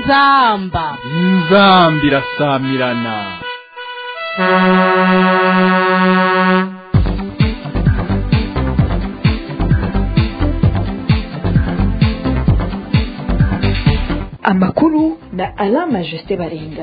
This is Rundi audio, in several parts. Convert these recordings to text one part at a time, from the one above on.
inzamba inzambi irasamirana amakuru na alama jusite baringa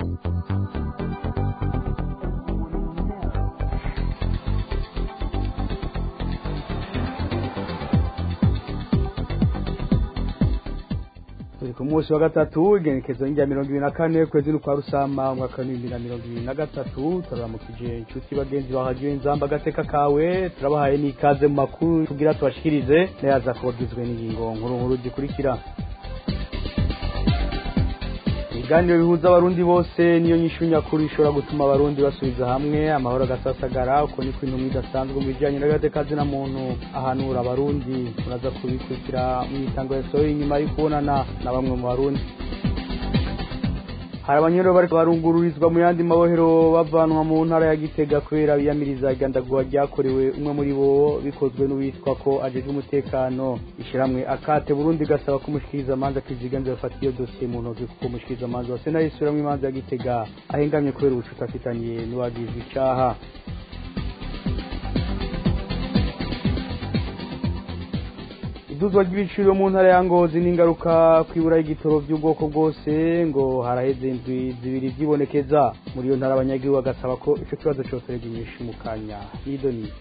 turi ku munsi wa gatatu igenekezo rya mirongo ibiri na kane kwezi n'ukwa rusama umwaka w'ibihumbi na mirongo ibiri na gatatu turaramukije inshuti bagenzi bahagiwe inzamba agateka kawe turabahaye n'ikaze mu makuru tugira tubashikirize nayaza kuba agizwe n'ingingo nkuru nkuru zikurikira ibiganiro bihuza abarundi bose niyo nyishu nyakuri ishobora gutuma abarundi basubiza hamwe amahoro agasasagara uko niko intumwa idasanzwe mu bijyanye n'agatekazi na muntu ahanura abarundi muraza kubikurikira mu itango yasohoye inyuma yo kubonana na bamwe mu barundi hari abanyero bari barungururizwa mu yandi mabohero bavanwa mu ntara ya gitega kubera biyamiriza igandagurwa ryakorewe umwe muri bo bikozwe n'uwitwa ko ajejwe umutekano ishyirahamwe akate burundi gasaba ko umushikirizamanza kiziganze bafata iyo dosiye mu ntoki kuko umushikirizamanza wa sena yisubiramwo imanza ya gitega ahengamye kubera ubucuti afitanye n'uwagizwe icaha iduzwa ry'ibiciro mu ntara ya ngozi n'ingaruka kwibura y'igitoro by'ubwoko bwose ngo haraheze indwi zibiri byibonekeza muri iyo ntara abanyagihugu bagasaba ko ico kibazo cose reginyisha mu kanya nido nido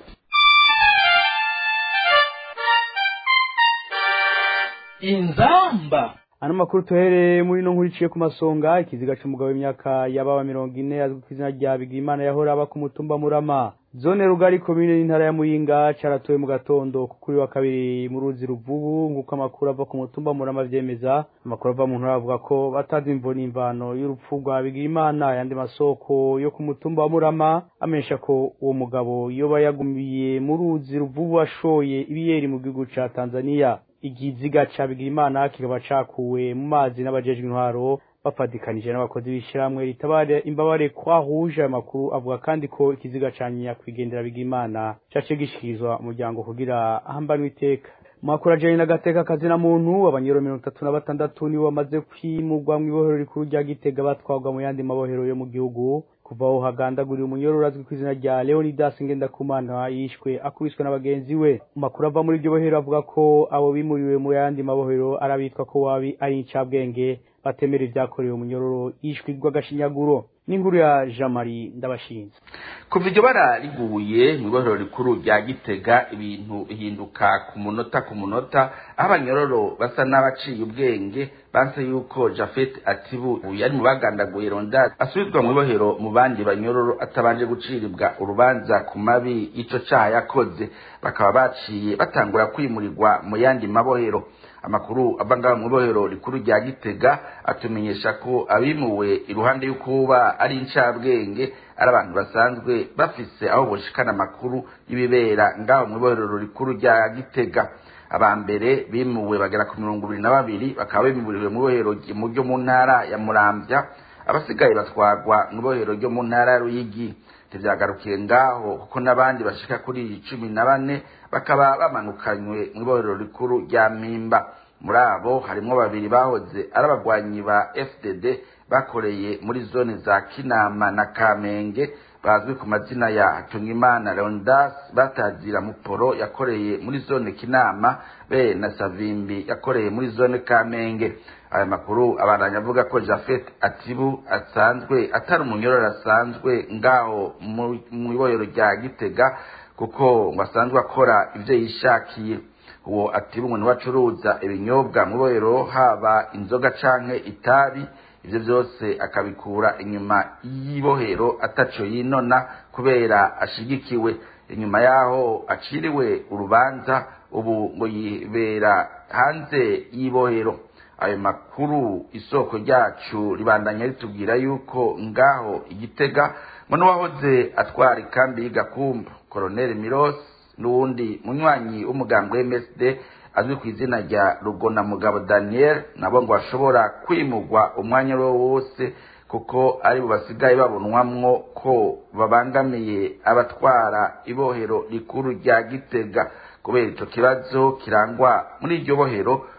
inzamba ano makuru tuhereye muri no nkuru iciye ku masonga ikiziga c'umugabo w'imyaka yababa mirongo ine azwi ku izina rya bigimana yahora aba ku mutumba murama zone rugari komine n'intara ya muyinga caratowe mu gatondo kuri wa kabiri mu ruzi ruvubu nk'uko amakuru ava ku mutumba murama vyemeza amakuru ava mu ntara avuga ko batazi imvo n'imvano y'urupfu rwa bigimana yandi masoko yo ku mutumba wa murama amenyesha ko uwo mugabo yoba yagumiye mu ruzi ruvubu ashoye ibiyeri mu gihugu ca tanzaniya igiziga ca Bigirimana kikaba cakuwe mu mazi n'abajejwe intwaro bafadikanije n'abakozi b'ishyirahamwe ritabare imbabare kwahuje ayo makuru avuga kandi ko ikiziga ca nyakwigendera Bigirimana cace gishikirizwa umuryango kugira ahambanwe iteka makuru ajanye n'agateka kazina muntu abanyero mirongo itatu na batandatu nibo bamaze kwimurwa mw'ibohero rikuru rya Gitega batwarwa mu yandi mabohero yo mu gihugu kuva aho hagandaguriwe umunyororo azwi ku izina rya Leonidas Ngendakumana yishwe akubiswe na bagenzi we makuru ava muri iryo bohero avuga ko abo bimuriwe mu yandi mabohero arabitwa ko wabi ari incabwenge batemera ivyakorewe umunyororo yishwe rw'agashinyaguro n'inkuru ya Jean Marie Ndabashinze kuva iryo bara riguye mu ibohero rikuru rya gitega ibintu bihinduka ku munota ku munota aho abanyororo basa n'abaciye ubwenge banse yuko jafet atibu yari mu bagandaguye ronda asubizwa mu ibohero mu bandi banyororo atabanje gucirirwa urubanza ku mabi ico caha yakoze bakaba baciye batangura kwimurirwa mu yandi mabohero amakuru ava ngaho mu ibohero rikuru rya gitega atumenyesha ko abimuwe iruhande y'ukuba ari incabwenge ari abantu basanzwe bafise aho boshikana amakuru y'ibibera ngaho mu ibohero rikuru rya gitega aba mbere bimuwe bagera ku mirongo ibiri na babiri bakaba bimuriwe mu ibohero ryo mu ntara ya muramvya abasigaye batwarwa mu ibohero ryo mu ntara ya ruyigi ntivyagarukiye ngaho kuko n'abandi bashika kuri cumi na bane bakaba bamanukanywe mu ibohero rikuru rya mpimba muri abo harimwo babiri bahoze ari abagwanyi ba fdd bakoreye muri zone za kinama na kamenge bazwi ku mazina ya hatungimana leondas batazira muporo yakoreye muri zone kinama be na savimbi yakoreye muri zone kamenge aya makuru abandanya avuga ko jafet atibu asanzwe atari umunyororo asanzwe ngaho mu ibohero rya gitega kuko ngo asanzwe akora ivyo yishakiye uwo atibu ngo niwe acuruza ibinyobwa mu ibohero haba inzoga canke itabi ivyo vyose akabikura inyuma y'ibohero ataco yinona kubera ashigikiwe inyuma yaho aciriwe urubanza ubu ngo yibera hanze y'ibohero ayo makuru isoko ryacu ribandanya ritubwira yuko ngaho igitega ngo n'uwahoze atwara ikambi y'igakumba koroneli miros n'uwundi munywanyi w'umugambwe msd azwi ku izina rya rugona mugabo daniel nabo ngo bashobora kwimurwa umwanya uwo wose kuko ari bo basigaye babonwamwo ko babangamiye abatwara ibohero rikuru rya gitega kubera ico kibazo kirangwa muri iryo bohero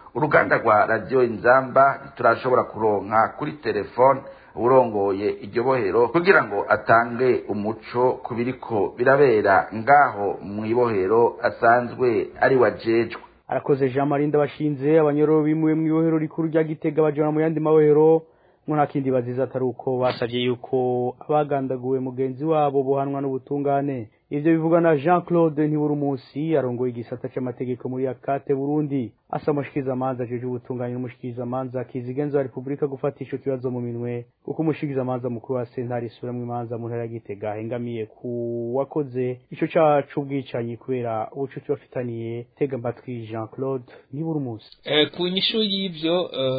uruganda rwa radiyo inzamba ntiturashobora kuronka kuri telefone urongoye iryo bohero kugira ngo atange umuco ku biriko birabera ngaho mu ibohero asanzwe ari wajejwe arakoze jean marie ndabashinze abanyororo bimuwe mu ibohero rikuru rya gitega bajana mu yandi mabohero ngo nta kindi baziza atari uko basabye yuko abagandaguwe mugenzi wabo bohanwa n'ubutungane ivyo bivugwa na jean claude ntiburumusi arongoye igisata c'amategeko muri akate burundi asa umushikizamanza ajeje ubutungane n'umushikizamanza kizigenza wa repubulika gufata ico kibazo mu minwe kuko umushikizamanza mukuru wa sentare isubiramwo imanza mu ntara ya gitega ahengamiye ku wakoze ico caha c'ubwicanyi kubera ubucuti bafitaniye tega mbatwi jean claude ntiburumusi Eh, ku nyishu y'ivyo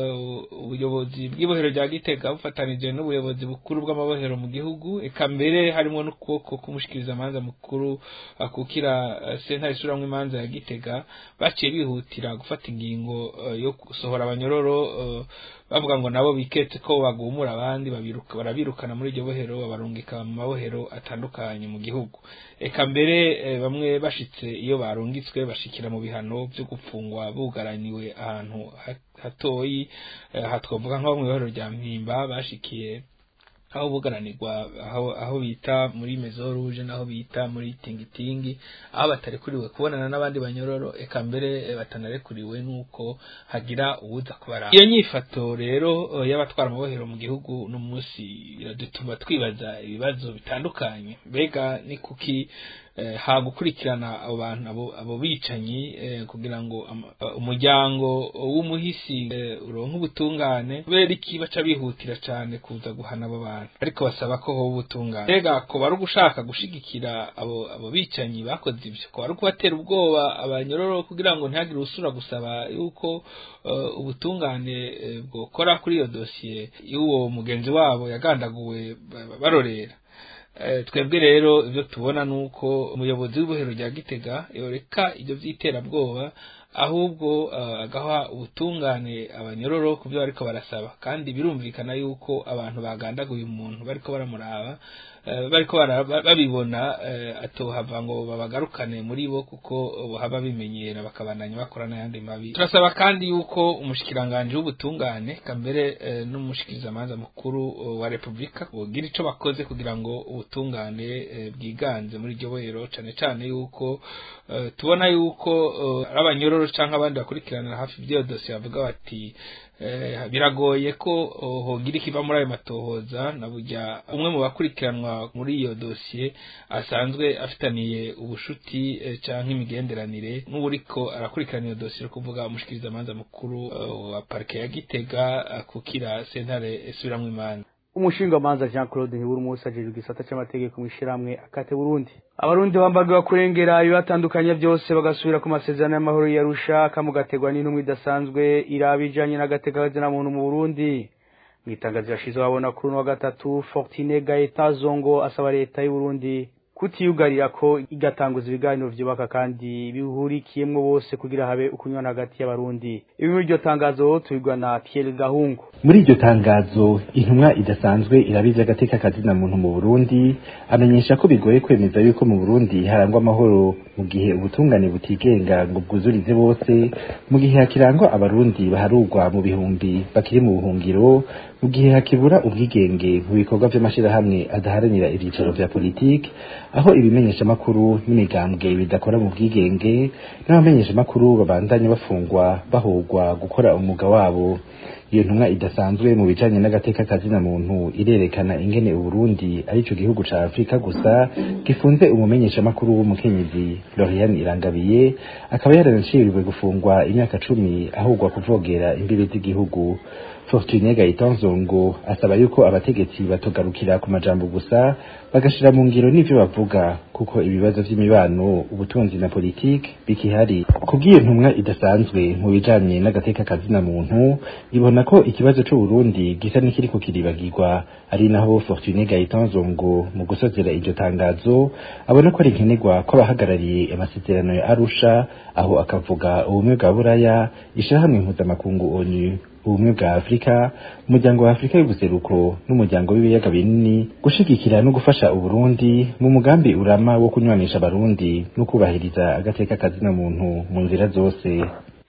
eh, ubuyobozi bw'ibohero rya gitega bufatanije n'ubuyobozi bukuru bw'amabohero mu gihugu eka mbere harimo n'ukuboko k'umushikirizamanza mukuru akukira eh, sentare isubiramwo imanza ya gitega baciye bihutira gufata ingingo eh, yo gusohora abanyororo eh, bavuga ngo nabo biketse ko bagumura abandi babiruka barabirukana muri iryo bohero babarungika mu mabohero atandukanye mu gihugu eka mbere eh, bamwe bashitse iyo barungitswe bashikira mu bihano vyo gupfungwa bugaraniwe ahantu ha- hatoyi eh, aha twavuga nko mu ibohero rya mpimba bashikiye aho bugaranirwa aho aho bita muri maison rouge naho bita muri tingitingi aho batarekuriwe kubonana n'abandi banyororo eka mbere eh, batanarekuriwe nuko hagira uwuza kubara iyo nyifato rero eh, y'abatwara amabohero mu gihugu no munsi iradutuma twibaza ibibazo bitandukanye mbega ni kuki eh, ha gukurikirana abo bantu abo, abo bicanyi eh, kugira ngo ama- eh, umuryango w'umuhisi eh, uronke ubutungane kubera iki baca bihutira cane kuza guhana abo bantu ariko basaba ko hoba ubutungane mbega ko bari ugushaka gushigikira abo abo bicanyi bakoze ivyo ko bari kubatera ubwoba abanyororo kugira ngo ntihagire usura gusaba yuko eh, ubutungane eh, bwokora kuri iyo dosiye y'uwo mugenzi wabo yagandaguwe ba- ba- barorera Eh, twebwe rero ibyo tubona ni uko umuyobozi w'ibohero rya gitega yoreka ibyo by'iterabwoba ahubwo eh, agaha ubutungane abanyororo ku byo bariko barasaba kandi birumvikana yuko abantu bagandaguye umuntu bariko baramuraba eh, bariko bara- ba- babibona eh, atohava ngo babagarukane muri bo kuko bohaba bimenyera bakabandanya bakora n'ayandi mabi turasaba kandi yuko umushikiranganje w'ubutungane kambere eh, n'umushikirizamanza mukuru eh, wa repubulika bogira ico bakoze kugira ngo ubutungane eh, bwiganze muri iryo bohero cane cane yuko eh, tubona yuko eh, ari abanyororo canke abandi bakurikiranira hafi by'iyo dosiye bavuga bati eh, biragoye ko oh, hogira ikiva muri ayo matohoza na burya umwe mu bakurikiranwa muri iyo dosiye asanzwe afitaniye ubushuti eh, canke imigenderanire n'uburiko arakurikirana iyo dosiye no kuvuga umushikirizamanza mukuru eh, wa parike ya gitega akukira sentare isubiramwo imanza umushingamanza jean claude ntiburumusi ajejwe igisata c'amategeko mw'ishirahamwe akate burundi abarundi bambagiwe kurengera ibibatandukanya byose bagasubira ku masezerano y'amahoro yarusha kamugategwa n'intumwa idasanzwe iraba ijanye n'agatekazina muntu mu burundi mu itangazo yashize babona kuri uno wa gatatu fortine gaeta zongo asaba leta y'uburundi kutiyugarira ko igatanguza ibiganiro vyubaka kandi bihurikiyemwo bose kugira habe ukunywana hagati y'abarundi ibi muri iryo tangazo tubigwa na Pierre Gahungu muri iryo tangazo intumwa idasanzwe irabizi agateka kazina muntu mu Burundi amenyesha ko bigoye kwemeza yuko mu Burundi harangwa amahoro mu gihe ubutungane butigenga ngo bwuzurize bose mu gihe hakirangwa abarundi baharugwa mu bihumbi bakiri mu buhungiro mu gihe hakibura ubwigenge mu bikorwa vy'amashirahamwe adaharanira ivyicaro vya politiki aho ibimenyeshamakuru n'imigambwe bidakora mu bwigenge n'abamenyeshamakuru babandanya bafungwa bahogwa gukora umwuga wabo iyo ntumwa idasanzwe mu bijanye n'agateka kazina muntu irerekana ingene uburundi arico gihugu ca afurika gusa gifunze umumenyeshamakuru w'umukenyezi florian irangabiye akaba yaranaciriwe gufungwa imyaka cumi ahugwa kuvogera imbibe z'igihugu fortune gayitan zongo asaba yuko abategetsi batogarukira ku majambo gusa bagashira mu ngiro n'ivyo bavuga kuko ibibazo vy'imibano ubutunzi na politiki bikihari kubw'iyo ntumwa idasanzwe mu bijanye n'agateka kazina muntu ibona ko ikibazo c'uburundi gisa n'ikiriko kiribagirwa ari naho fortune gayitan zongo mu gusozera iryo tangazo abona ko ari nkenerwa ko abahagarariye amasezerano ya arusha aho akavuga ubumwe bwa buraya ishirahamwe mpuzamakungu onu ubumwe bwa afurika umuryango wa afurika y'ubuseruko n'umuryango w'ibiyaga binini gushigikira no gufasha uburundi mu mugambi urama wo kunywanisha abarundi no kubahiriza agateka kazina muntu mu nzira zose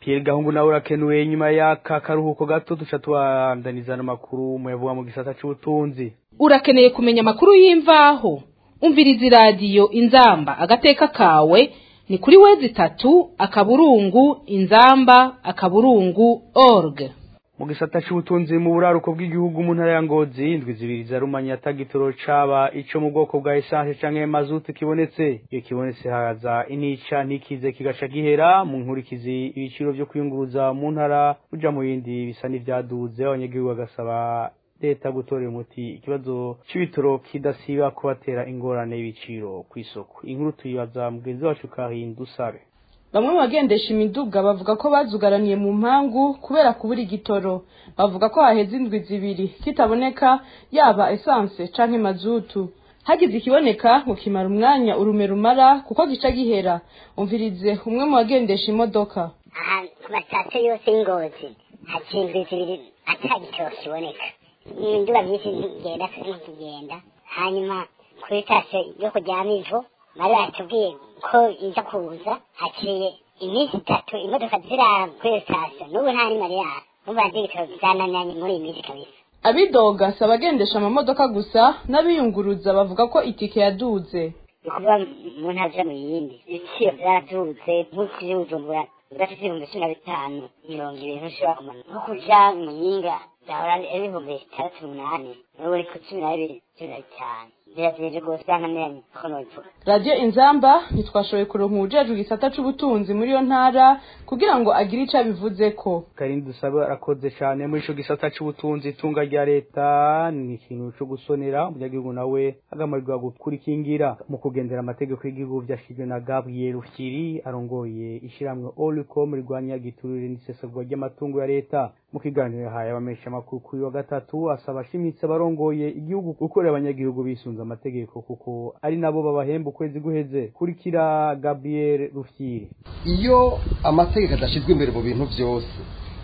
Pierre Gahungu nawe urakenuye nyuma y'aka karuhuko gato duca tubandaniza n'amakuru muyavuga mu gisata c'ubutunzi urakeneye kumenya amakuru y'imvaho umviriza iradiyo inzamba agateka kawe ni kuri wezi itatu akaburungu inzamba akaburungu org mu gisata c'ubutunzi mu buraruko bw'igihugu mu ntara ya Ngozi indwi zibiri za rumanya tagitoro caba ico mu bwoko bwa essence canke mazutu kibonetse iyo kibonetse haza inica ntikize kigaca gihera mu nkurikizi ibiciro vyo kwiyunguruza mu ntara uja mu yindi bisa n'ivyaduze abanyagihugu bagasaba leta gutorera umuti ikibazo c'ibitoro kidasiba kubatera ingorane y'ibiciro kw'isoko inkuru tuyibaza mugenzi wacu kahinda usabe bamwe mu bagendesha imiduga bavuga ko bazugaraniye mu mpangu kubera kubura igitoro bavuga ko haheze indwi zibiri kitaboneka yaba esanse canke mazutu hagize ikiboneka ngo kimara umwanya urume rumara kuko gica gihera umvirize umwe mu bagendesha imodoka aha ku masitasiyo yose y'ingozi haciye indwi zibiri ata gitoro kiboneka imiduga myinshi ntigenda nk'ikigenda hanyuma kuri sitasiyo yo kujyamo ivu bari batubwiye ko iza kuza haciye iminsi itatu imodoka zirara kuri iyo sitasiyo n'ubu nta nimero yayo numva digitoro zananiranye muri iyi minsi kabisa abidoga si abagendesha amamodoka gusa n'abiyunguruza bavuga ko itike yaduze ni ukuvuga mu ntara zo mu yindi ibiciro byaraduze nk'uko bujumbura udafite ibihumbi cumi na bitanu mirongo ibiri ntushobora kumanuka nko kuja mu yinga zahora ari ibihumbi bitandatu umunani n'ubu uri ku cumi na bibiri cumi na bitanu birazije rwose byananiranye ko nobivuga radiyo inzamba ntitwashoboye kuronka uwujejwe igisata c'ubutunzi muri iyo ntara kugira ngo agire ico abivuzeko karindi dusabe arakoze cyane muri ico gisata c'ubutunzi itunga rya leta ni ikintu co gusonera umunyagihugu nawe agamarirwa gukurikingira mu kugendera amategeko y'igihugu vyashizwe na Gabriel Rufyiri arongoye ishiramwe Olicom rirwanya giturire n'isesagurwa ry'amatungo ya leta mu kiganiro yahaye abamesha amakuru kuri wa gatatu asaba ashimitse abarongoye igihugu gukorera abanyagihugu bisunze amategeko kuko ari nabo babahemba ukwezi guheze kurikira Gabriel Rufyiri iyo amategeko adashyizwe imbere mu bintu byose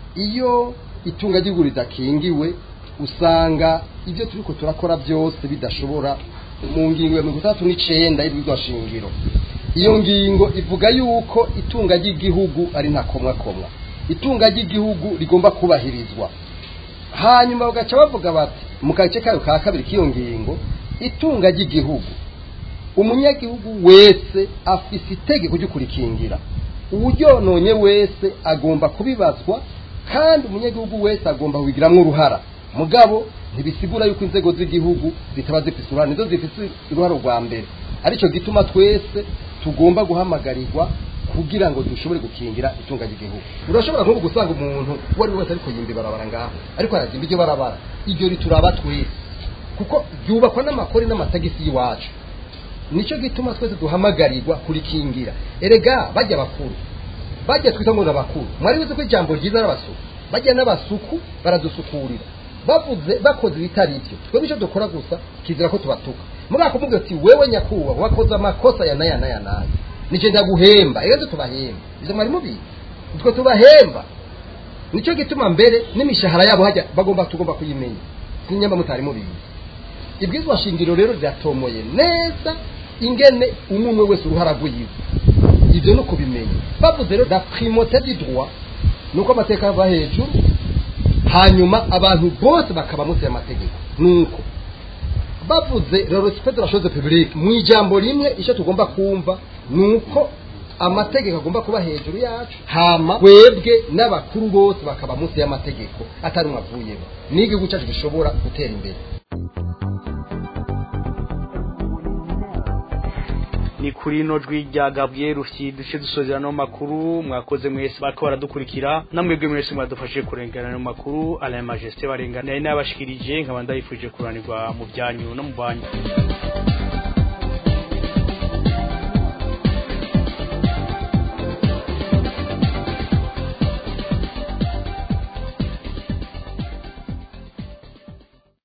iyo itunga ry'igihugu ridakingiwe usanga ibyo turi ko turakora byose bidashobora mu ngingo ya mirongo itandatu n'icenda y'urwashingiro iyo ngingo ivuga yuko itunga ry'igihugu ari ntakomwakomwa itunga ry'igihugu rigomba kubahirizwa hanyuma bagaca bavuga bati mu gace kayo ka kabiri k'iyo ngingo itunga ry'igihugu umunyagihugu wese afise itegeko ryo kurikingira uwuryononye wese agomba kubibazwa kandi umunyagihugu wese agomba kubigiramwo uruhara mugabo ntibisigura yuko inzego z'igihugu zitaba zifise uruhara nizo zifise uruhara rwa mbere aricyo gituma twese tugomba guhamagarirwa kugira ngo dushobore gukingira itunga ry'igihugu urashobora nko gusanga umuntu uwo ari we wese ariko yimba ibarabara ngaho ariko arazimba iryo barabara iryo rituraba twese kuko ryubakwa n'amakori n'amatagisi y'iwacu nicyo gituma twese duhamagarirwa kurikingira erega bajya bakuru bajya twita ngo n'abakuru mwari wize ko ijambo ryiza n'abasuku bajya n'abasuku baradusukurira bavuze bakoze ibitari ibyo twebwe icyo dukora gusa kizira ko tubatuka muri kumubwira ati wewe nyakubahwa wakoze amakosa ya naya naya naya nicyo ndaguhemba rero tubahemba izo mwari mubizi twe tubahemba nicyo gituma mbere n'imishahara yabo hajya bagomba tugomba kuyimenya sinyamba mutari mubizi ibwizwa shingiro rero ryatomoye neza ingene umwe wese uruhara rw'iyiwe ibyo ni ukubimenya bavuze rero la primauté du droit nuko amateka ava hejuru hanyuma abantu bose bakaba munsi y'amategeko nuko bavuze le respect de la chose publique mu ijambo rimwe icyo tugomba kumva nuko amategeko agomba kuba hejuru yacu hama twebwe n'abakuru bose bakaba munsi y'amategeko atari umwe avuyemo n'igihugu cyacu gishobora gutera imbere ni kuri ino jwi rya Gabriel Rufyi duce dusozera no makuru mwakoze mwese bariko baradukurikira namwebwe mwese mwadufashe kurengana no makuru Alain Majesté barengana nari nabashikirije nkaba ndayifuje kuranirwa mu byanyu no mu banyu